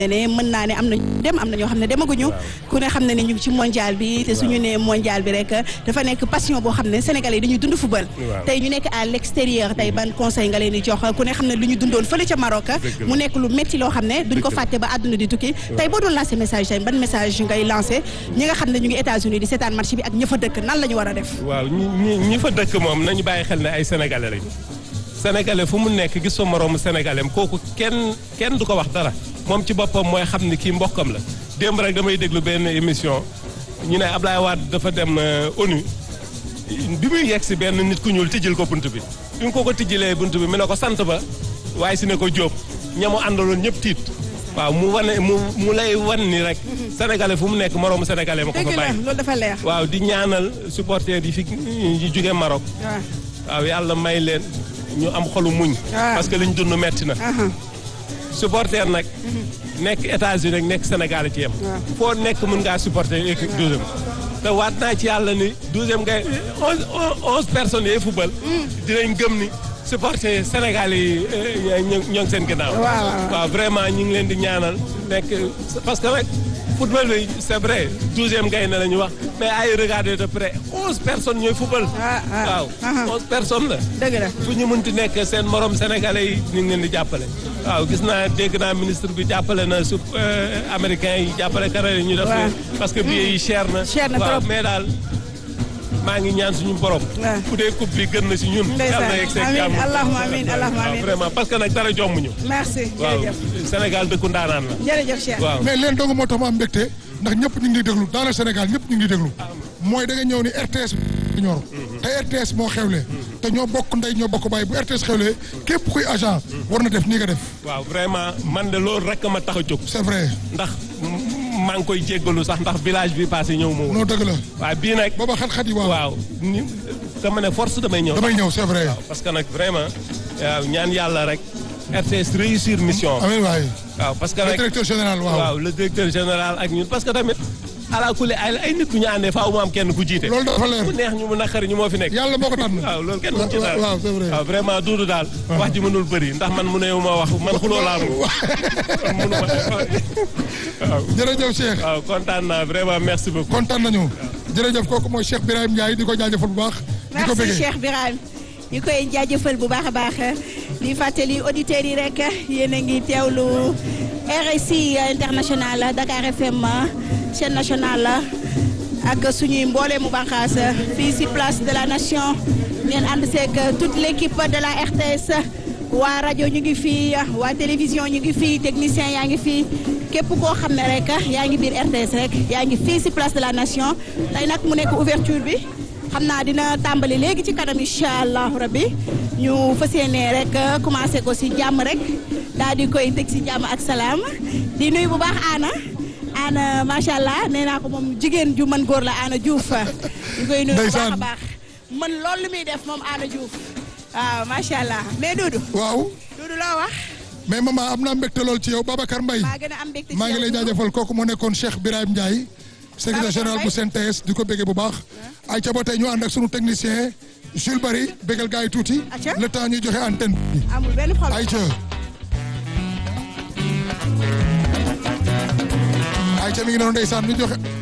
ne mën naa ne am na dem am na ñoo xam ne demaguñu ku ne xam ne ne ñu ngi ci mondial bi te suñu ne mondial bi rek dafa nekk passion boo xam ne sénégalais yi dañuy dund football tey ñu nekk à l'extérieur tey ban conseil nga leen di jox ku ne xam ne lu ñu dundoon fële ca Maroc mu nekk lu métti loo xam ne duñ ko fàtte ba àdduna di tukki tey boo doon lancé message tey ban message ngay lancé ñi nga xam ne ñu ngi États-Unis di seetaan match bi ak ña fa dëkk nan la ñu war a def waaw ñi ñi fa dëkk moom nañu bàyyi xel ne ay sénégalais lañu sénégalais fu mu nekk gis fa moroomu sénégalais kooku kenn kenn du ko wax dara moom ci boppam mooy xam ni kii mbokkam la démb rek damay déglu benn émission ñu ne Ablaye Wade dafa dem ONU bi muy yegg si benn nit ku ñuul tijjil ko bunt bi bi mu ko ko tijjilee bunt bi mu ne ko sant ba waaye si ne ko jóob ñamu àndaloon ñëpp tiit waaw mu wane mu mu lay wan ni rek sénégalais fu mu nekk moroomu sénégalais ma ko fa bàyyi loolu dafa leer waaw di ñaanal supporters yi fi yi jóge Maroc waaw yàlla may leen ñu am xolu muñ parce que liñ dund metti na supporter nag nekk États-Unis rek nekk Sénégal ci yem foo nekk mën ngaa supporter équipe douzième te waat naa ci yàlla ni douzième ngay onze onze personnes yee football dinañ gëm ni supporter Sénégal yi ñoo ngi seen ginnaaw waaw vraiment ñu ngi leen di ñaanal nekk parce que nag football bi c'est vrai douzième gaynde la ñu wax mais ay regarder de près onze personnes ñooy football waaw onze personnes la dëgg la fu ñu mënti nekk seen morom sénégalais yi ñu ngi leen di jàppale waaw gis naa dégg naa ministre bi jàppale na su américain yi jàppale kanada yi ñu def parce que billets yi cher na cher na waaw trop mais daal maa ngi ñaan suñu borom bu dee coupe bi gën na si ñun yàlla na yegg seen jàmm amiin allahumma amiin allahumma amiin vraiment parce que nag dara jomb ñu merci waaw jërëjëf Sénégal dëkku ndaanaan la jërëjëf Cheikh waaw mais leen dong moo tax ma am mbégte ndax ñëpp ñu ngi déglu dans le Sénégal ñëpp ñu ngi déglu mooy da nga ñëw ni RTS ñor te RTS moo xewle te ñoo bokk ndey ñoo bokk bàyyi bu RTS xewle képp kuy agent war na def nii nga def waaw vraiment man de loolu rek ma tax a jóg c'est vrai ndax maa ngi koy jéggalu sax ndax village bi passé ñëw ma woon non dëgg la waaw bii nag booba xat-xat yi waaw waaw ni dama ne force damay ñëw damay ñëw c'est vrai parce que nag vraiment waaw ñaan yàlla rek RTS réussir mission amiin waay waaw parce que le nag directeur général waaw waaw le directeur général ak ñun parce que tamit ala kulli ay ay nit ku ñu àndee faaw mu am kenn ku jiite loolu dafa leer ku neex ñu mu naqari ñu moo fi nekk yàlla moo ko tànn waaw loolu kenn mu ci daal waaw c'est vrai waaw vraiment duudu daal wax ji mënul bëri ndax man mu ne ma wax man xuloo laa mu mënu ma waaw jërëjëf Cheikh waaw kontaan naa vraiment merci beaucoup kontaan nañu jërëjëf kooku mooy Cheikh Birahim Ndiaye di ko jaajëfal bu baax di ko merci bëggee Cheikh Birame ñu koy jaajëfal bu baax a baax di fàttali auditeurs yi rek yéen a ngi teewlu RSI international Dakar FM chaîne nationale ak suñuy mboolee mu bànqaas fii si place de la nation ngeen ànd seeg toute l' équipe de la RTS waa rajo ñu ngi fii waa télévision ñu ngi fii technicien yaa ngi fii képp koo xam ne rek yaa ngi biir RTS rek yaa ngi fii si place de la nation tey nag mu nekk ouverture bi xam naa dina tàmbali léegi ci kanam incha allahu rabbi ñu fas yéene rek commencé ko si jàmm rek daal di koy teg si jàmm ak salaam di nuyu bu baax Anna Anna macha allah nee naa ko moom jigéen ju mën góor la Anna Diouf ñu koy nuyu bu baax a Ndeysaan. baax mën loolu li muy def moom Anna Diouf waaw macha allah mais Doudou waaw Doudou loo wax mais maman am naa mbégte lool ci yow Babacar Mbaye maa gën a am mbégte ci maa ngi lay yow, Doudou. jaajëfal kooku moo nekkoon Cheikh Birahim Ndiaye secrétaire Babacar général bu Mbaye. CNTS di ko béggee bu baax ay ca ba tey ñu ànd ak sunu technicien Jules Barry béggal gars yi tuuti Aca. le temps ñuy joxe antenne bi amul benn problème ay ca ay ca mi ngi noonu ndeysaan ñu joxe